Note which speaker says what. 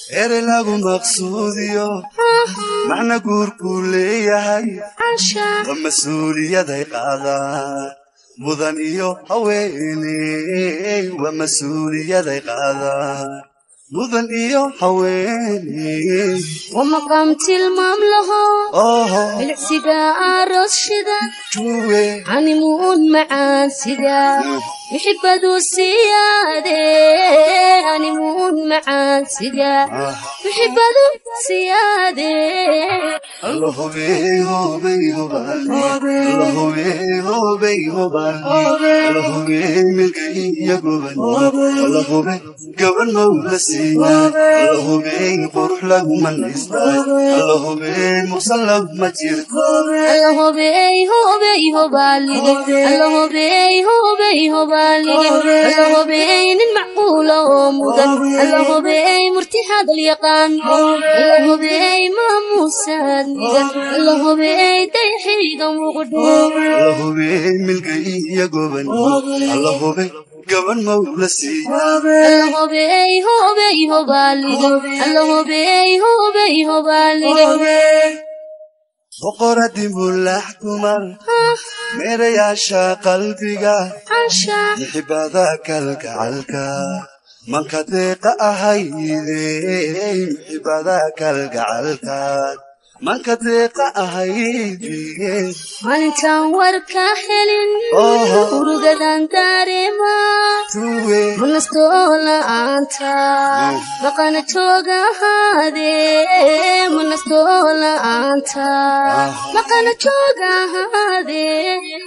Speaker 1: ere lagu maqsuudiyo macna guurkuu leeyahay waa mas-uuliyaday qaadaan mudan iyo haweeney waa mas-uuliyaday qaadaan mudan iyo haweeney
Speaker 2: ومقام tilmaam laho
Speaker 1: oho
Speaker 2: milicsiga aroos shidan
Speaker 1: juwe
Speaker 2: hanimuun macaan sida mixibadu siyaade hanimuun macaan sida mixibadu siyaade
Speaker 1: alla hubey hubey hubaan alla hubey hubey hubaan alla hubey milkay iyo goban alla hubey gaban mawla siiyaan alla hubey qurux laguma naystaan alla hubey muqsan laguma jirto
Speaker 2: alla hobey hobey hobaalige alla hobey hobey hobaalige alla hobey nin macquula oo mudan alla hobey murti hadal yaqaan alla hobey maamuusaad nigan alla hobey dayxiga muqdho
Speaker 1: alla hubey milkay iyo goban alla hubey gaban mawla siiyaan
Speaker 2: alla hobey hobey hobaalige alla hobey hobey hobaalige
Speaker 1: boqoradii mulax kumar meerayaasha qalbiga
Speaker 2: cansha
Speaker 1: mixibada kalgacalka manka deeqa ahayde mixibada kalgacalka manka deeqa ahayde
Speaker 2: maalintaan warka helin
Speaker 1: Oho.
Speaker 2: urugadan dareema
Speaker 1: tuwe
Speaker 2: manastoo la'aanta maqana jooga ahaade manastoo la'aanta maqana jooga ahaade